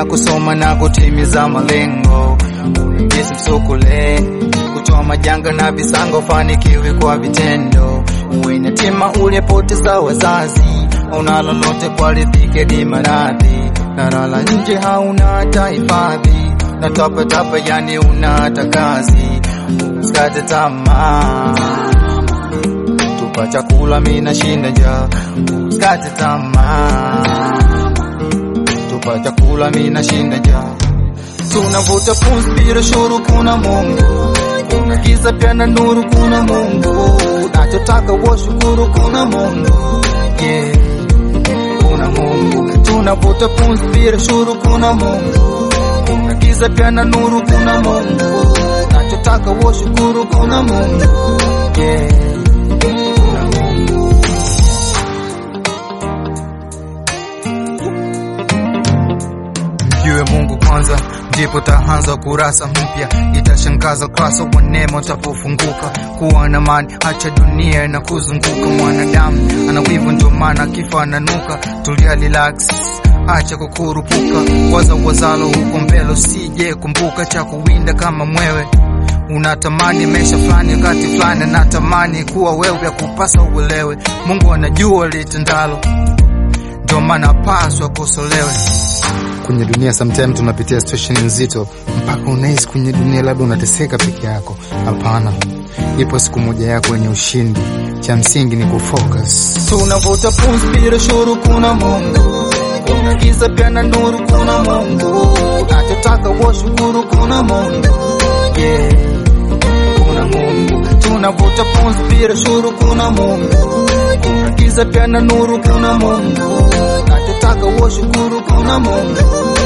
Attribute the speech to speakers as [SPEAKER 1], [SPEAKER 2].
[SPEAKER 1] ya kusoma na kutimiza malengo, uingize msukule kutoa majanga na visango, fanikiwe kwa vitendo, uwe na tima uliyepoteza wazazi, una lolote kwa riziki di maradhi, na lala nje hauna hata hifadhi, na tapatapa yani una hata kazi, usikate tamaa tupa chakula, mina shinda njaa, usikate tamaa tupa chakula, mina shinda njaa tunavuta pumzi bila shuru, kuna Mungu, kuna giza pia na nuru, kuna Mungu, nachotaka washukuru, kuna Mungu yeah. Kuna Mungu, tunavuta pumzi bila shuru, kuna Mungu, kuna giza pia na nuru, kuna Mungu, nachotaka washukuru, kuna Mungu yeah. Kuna Mungu. Mjue Mungu kwanza, ndipo taanza kurasa mpya, itashangaza kurasa wa neema utapofunguka. Kuwa na amani, acha dunia na kuzunguka. Mwanadamu ana wivu, ndio maana kifa ananuka. Tulia, relax, acha kukurupuka, waza wazalo huko mbele, usije kumbuka cha kuwinda kama mwewe unatamani maisha fulani wakati fulani, natamani kuwa wewe, ya kupasa uelewe. Mungu anajua litendalo, ndio maana paswa kosolewe kwenye dunia sometime tunapitia situation nzito mpaka unahisi kwenye dunia labda unateseka peke yako. Hapana, ipo siku moja yako yenye ushindi. Cha msingi ni kufocus. Tunavuta pumzi bila shuru, kuna Mungu, kuna giza pia na nuru, kuna Mungu, nachotaka washukuru, kuna Mungu yeah. Kuna Mungu, tunavuta pumzi bila shuru, kuna Mungu, kuna giza pia na nuru, kuna Mungu, nachotaka washukuru, kuna Mungu